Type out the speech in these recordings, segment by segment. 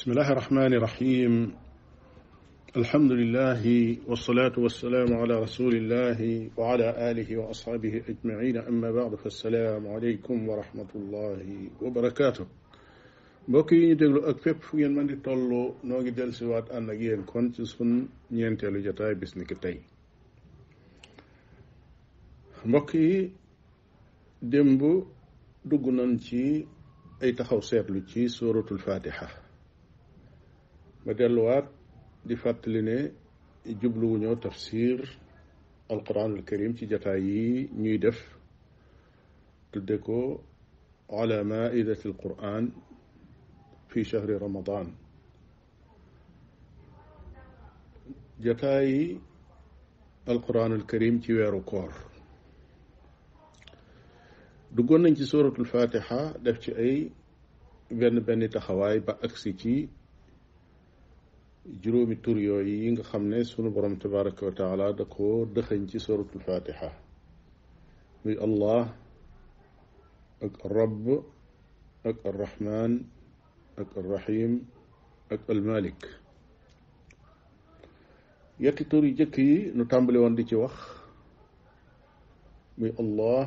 بسم الله الرحمن الرحيم الحمد لله والصلاة والسلام على رسول الله وعلى آله وأصحابه أجمعين أما بعد فالسلام عليكم ورحمة الله وبركاته mbokk yi ñu déglu ak fépp fu ngeen mën di toll noo ngi dellusiwaat ànd ak yéen kon ci sun ñeenteelu jotaay bis ni ki tey mbokk yi démb dugg nañ ci ay taxaw seetlu ci suratul fatiha ba delluwaat di fàttali ne jubluwuñoo tafsir alquranul karim ci jataay yi ñuy def tudde ko ala maidati alquran fi chahri ramadan jataay alquranul karim ci weeru koor duggoon nañ ci suratul fatiha def ci ay benn benn taxawaay ba agsi ci juróomi tur yooyu yi nga xam ne sunu borom tabaraka wa taala da ko dëxëñ ci suratul fatiha muy allah ak rabb ak arrahman ak arrahim ak almalik yetti tur yu jëkk yi nu tàmbali woon di ci wax muy allah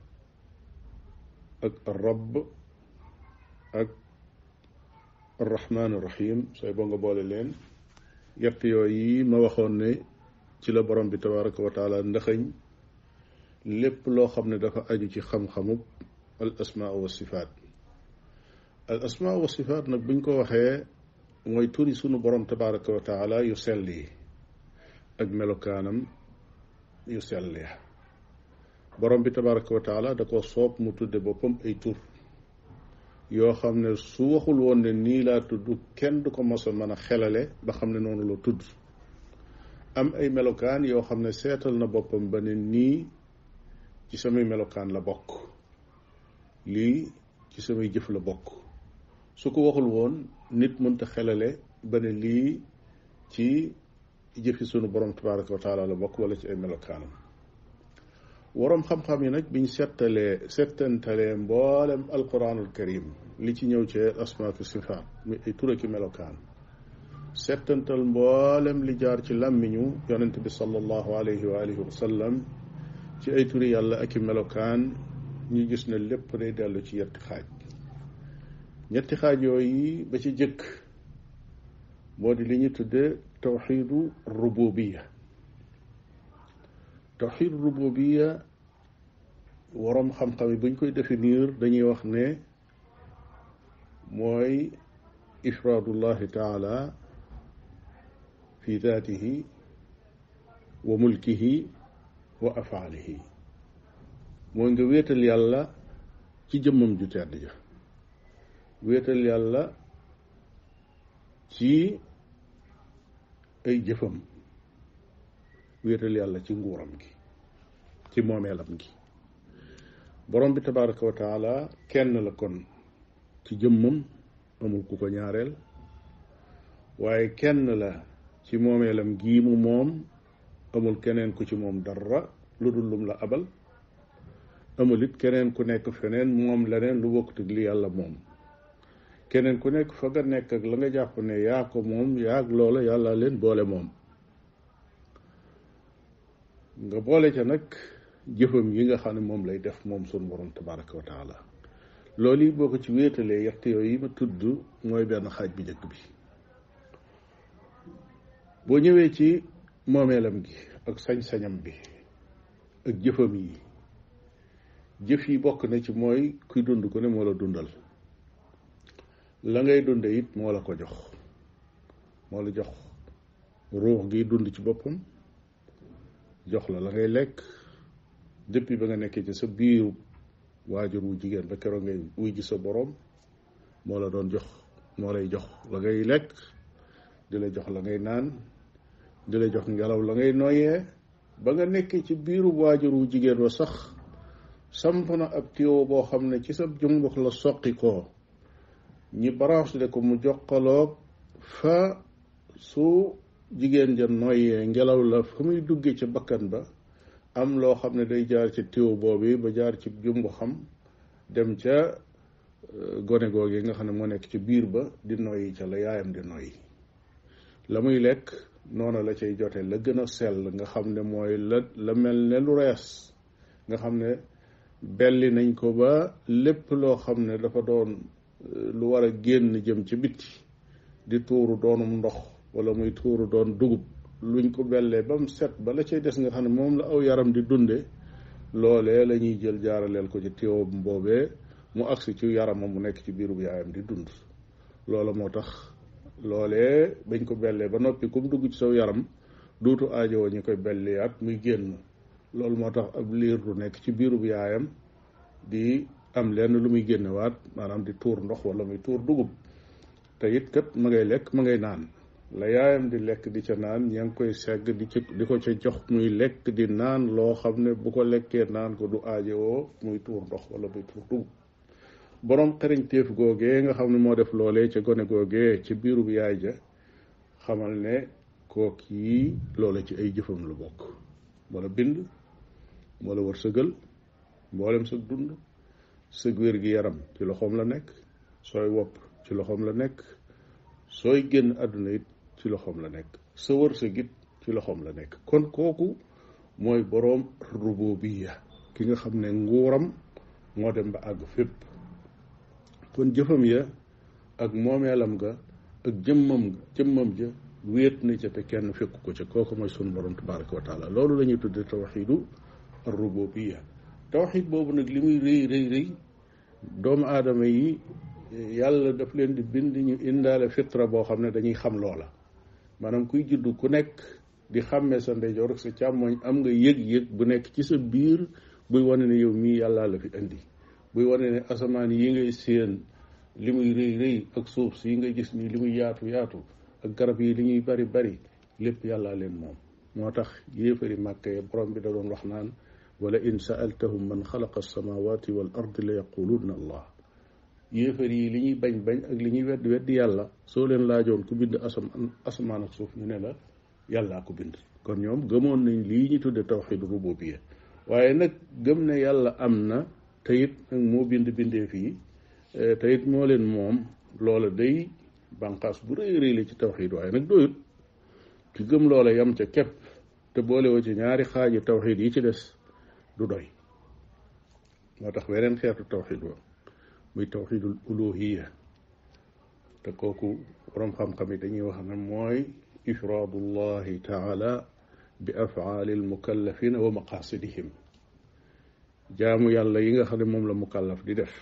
ak arrabb ak arrahman arrahim sooy boo nga boole leen yett yooyu yi ma waxoon ne ci la borom bi tabaraka wa taala ndaxañ lépp loo xam ne dafa aju ci xam-xamub al asmaa wa sifaat al asmaa wa sifaat nag buñ ko waxee mooy turi sunu borom tabaraka wa taala yu sell yi ak melokaanam yu sell ya borom bi tabaraka wa taala da ko soob mu tudde boppam ay tur yoo xam ne su waxul woon ne nii laa tudd kenn du ko mos a mën a xelale ba xam ne noonu la tudd am ay melokaan yoo xam ne seetal na boppam ba ne nii ci samay melokaan la bokk lii ci samay jëf la bokk su ko waxul woon nit mënta xelale ba ne lii ci jëfi sunu borom tabaraka wa taala la bokk wala ci ay melokaanam waroom xam-xam yi nag biñ settalee settantalee mboolem alquranul karim li ci ñëw ci asmaa fi sifaat muy ay tura ki melokaan settantal mboolem li jaar ci làmmiñu yonent bi sallallahu alayhi wa alihi wa sallam ci ay turi yàlla ak i melokaan ñu gis ne lépp day dellu ci yetti xaaj ñetti xaaj yooyu ba ci jëkk moo di li ñu tudde tawxidu rububiya tawxid rububiya waroom xam-xam yi buñ koy définir dañuy wax ne mooy ifraadullahi taala fi daatihi wa mulkihi wa afaalihi mooy nga wéetal yàlla ci jëmmam ju tedd ja wéetal yàlla ci ay jëfam wéetal yàlla ci nguuram gi ci moomeelam gi borom bi tabaraka wa taala kenn la kon ci jëmmam amul ku ko ñaareel waaye kenn la ci moomeelam gii mu moom amul keneen ku ci moom dara lu dul lum la abal amul it keneen ku nekk feneen moom leneen lu bokkut ak li yàlla moom keneen ku nekk fa nga nekk ak la nga jàpp ne yaa ko moom yaa ak loola yàlla leen boole moom nga boole ca nag jëfam yi nga xam ne moom lay def moom sunu borom tabaraka wa taala loolu yi boo ko ci wéetalee yett yooyu yi ma tudd mooy benn xaaj bi njëkk bi boo ñëwee ci moomeelam gi ak sañ-sañam bi ak jëfam yi jëf yi bokk na ci mooy kuy dund ku ne moo la dundal la ngay dunde it moo la ko jox moo la jox ruux gi dund ci boppam jox la la ngay lekk depuis ba nga nekkee ci sa biiru waajur wu jigéen ba keroog ngay wuy ji sa boroom moo la doon jox moo lay jox la ngay lekk di la jox la ngay naan di la jox ngelaw la ngay noyyee ba nga nekkee ci biiru waajur wu jigéen wa sax samp na ab tuyau boo xam ne ci sa jumbux la soqi koo ñi branché ko mu joxaloog fa su jigéen ja noyyee ngelaw la fa muy duggee ca bakkan ba am loo xam ne day jaar ci tiw boobu ba jaar ci jumbu xam dem ca gone googu nga xam ne moo nekk ci biir ba di noyyi ca la yaayam di noyyi la muy lekk noonu la cay jote la gën a sell nga xam ne mooy la la mel ne lu rees nga xam ne belli nañ ko ba lépp loo xam ne dafa doon lu war a génn jëm ci bitti di tuuru doonum ndox wala muy tuuru doon dugub luñ ko bellee ba mu set ba la cay des nga xam ne moom la aw yaram di dunde loolee la ñuy jël jaaraleel ko ci téewam boobee mu agsi ci yaramam mu nekk ci biirub yaayam di dund loola moo tax loolee bañ ko bellee ba noppi ku mu dugg ci saw yaram duutu aajowoo ñu koy belliyaat muy génn loolu moo tax ab liir du nekk ci biirub yaayam di am lenn lu muy génnewaat maanaam di tuur ndox wala muy tuur dugub te it kat ma ngay lekk ma ngay naan la yaayam di lekk di ca naan ña ngi koy segg di ci di ko ca jox muy lekk di naan loo xam ne bu ko lekkee naan ko du aajowoo muy tuur ndox wala muy tuur dugub borom xereñteef googee nga xam ne moo def loolee ca gone googee ci biirub yaay ja xamal ne kook yi loola ci ay jëfam lu bokk moo la bind moo la wërsëgal mboolem sa dund sëg wér gi yaram ci loxoom la nekk sooy wopp ci loxoom la nekk sooy génn àdduna it ci loxoom la nekk sa wërsëg it ci loxoom la nekk kon kooku mooy boroom rububiya ki nga xam ne nguuram moo dem ba àgg fépp kon jëfam ya ak moomeelam ga ak jëmmam ga jëmmam ja wéet na ca te kenn fekku ko ca kooku mooy sunu borom tabaraka wa taala loolu la ñuy tudde tawxidu ar rububiya tawxid boobu nag li muy rëy rëy rëy doomu aadama yi yàlla daf leen di bind ñu indaale fitra boo xam ne dañuy xam loola maanaam kuy juddu ku nekk di xàmmee sa ndeyjoor ak sa càmmoñ am nga yëg-yëg bu nekk ci sa biir buy wane ne yow mii yàllaa la fi indi buy wane ne asamaan yi ngay séen li muy rëy rëy ak suuf si ngay gis nii li muy yaatu yaatu ak garab yi li ñuy bari bari lépp yàllaa leen moom moo tax yéefari màkka ya borom bi da doon wax naan wala in saaltahum man xalaqa alsamawati wal ardi la yaqulunna allah yéefar yi li ñuy bañ bañ ak li ñuy weddi weddi yàlla soo leen laajoon ku bind asamaan asamaan ak suuf ñu ne la yàllaa ko bind kon ñoom gëmoon nañ lii ñu tudde tawxid rububiyya waaye nag gëm ne yàlla am na te it nag moo bind bindee fii te it moo leen moom loola day bànqaas bu rëy rëy la ci tawxid waaye nag doyut ki gëm loola yam ca képp te boolewoo ci ñaari xaaji tawxid yi ci des du doy moo tax weneen xeetu tawxid wa muy tawxidul uluhiya te kooku borom xam-xam yi dañuy wax ne mooy ifraadullahi taala bi afaali almukallafina wa maqasidihim jaamu yàlla yi nga xam ne moom la mukallaf di def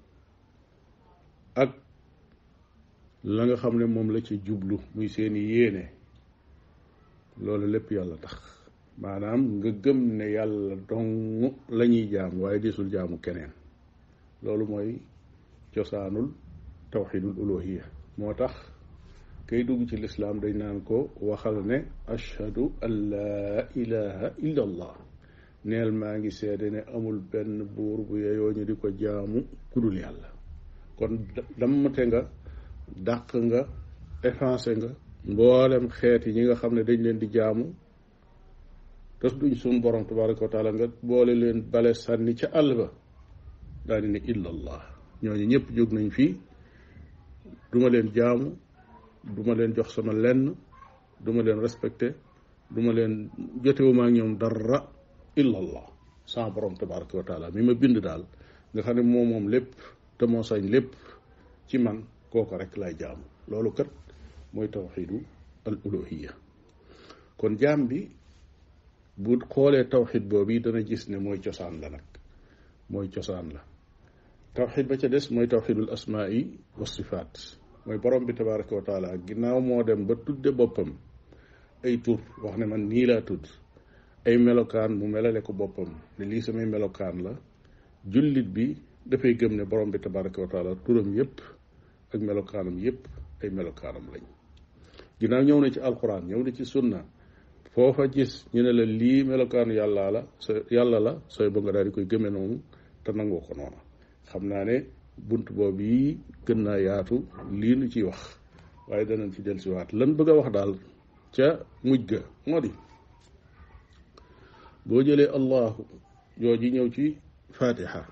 ak la nga xam ne moom la ci jublu muy seeni yéene loolu lépp yàlla tax maanaam nga gëm ne yàlla dong la ñuy jaam waaye disul jaamu keneen loolu mooy cosaanul tawxidul uluhiya moo tax kay dugg ci lislaam dañ naan ko waxal ne ashhadu an laa ilaha illa allah neel maa ngi seede ne amul benn buur bu yeyoo ñu di ko jaamu kudul yàlla kon dammate nga dàq nga effacé nga mboolem xeet yi ñi nga xam ne dañ leen di jaamu te duñ suñ borom tabaraka wa taala nga boole leen bale sànni ca àll ba daal di ne illa allah ñooñu ñëpp jóg nañ fii duma leen jaamu duma leen jox sama lenn duma leen respecté duma leen jotewuma ak ñoom dara illa allah sama borom tabaraka wa taala mi ma bind daal nga xam ne moo moom lépp te moo sañ lépp ci man kooko rek lay jaamu loolu kat mooy tawxidu al uluhiya kon jaam bi bu xoolee tawxid boobu dana gis ne mooy cosaan la nag mooy cosaan la tawxid ba ca des mooy tawxidul asmaai wa sifaat mooy borom bi tabaraka wa taala ginnaaw moo dem ba tudde boppam ay tur wax ne man nii laa tudd ay melokaan mu melale ko boppam ne lii samay melokaan la jullit bi dafay gëm ne borom bi tabaraka wa taala turam yépp ak melokaanam yépp ay melokaanam lañ ginnaaw ñëw na ci alquran ñëw na ci sunna foofa gis ñu ne la lii melokaanu yàlla la sa yàlla la sooy ba nga daal di koy gëme noonu te nangoo ko noonu xam naa ne bunt boobu yi gën naa yaatu lii nu ciy wax waaye danañ ci dellusiwaat lan bëgg a wax daal ca mujj ga moo di boo jëlee allahu jooji ñëw ci fatiha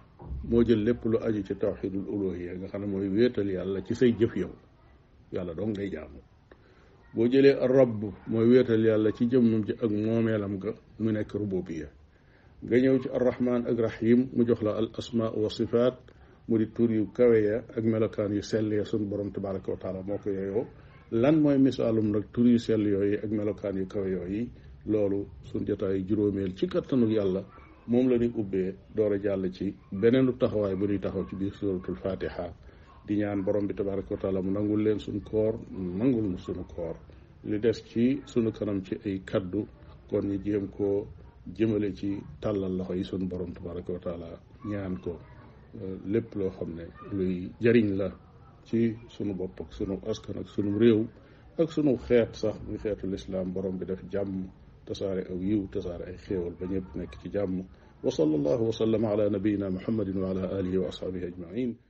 moo jël lépp lu aju ci tawxidul uluhiya nga xam ne mooy wéetal yàlla ci say jëf yow yàlla dong ngay jaamu boo jëlee rabb mooy wéetal yàlla ci jëmmam ji ak moomeelam ga mu nekk rububiya nga ñëw ci arrahman ak rahim mu jox la al asma wa sifaat mu di tur yu kawe ya ak melokaan yu sell ya sun borom tabaraka wa taala moo ko yeyoo lan mooy misaalum nag tur yu sell yooyu ak melokaan yu kawe yooyu loolu sun jotaayu juróomeel ci kattanu yàlla moom la ñuy ubbee door a jàll ci beneenu taxawaay bu ñuy taxaw ci biir suratul fatiha di ñaan borom bi tabaraka wa taala mu nangul leen suñ koor nangul mu sunu koor li des ci sunu kanam ci ay kaddu kon ñu jéem koo jëmale ci tàllal loxo yi sunu borom tabaraka wa taala ñaan ko lépp loo xam ne luy jariñ la ci sunu bopp ak sunu askan ak sunu réew ak sunu xeet sax muy xeetu lislaam borom bi def jàmm tasaare aw yiw tasaare ay xéewal ba ñëpp nekk ci jàmm wa sallallahu wa sallama ala nabiyina muhammadin wa ala alihi wa ashabihi ajmain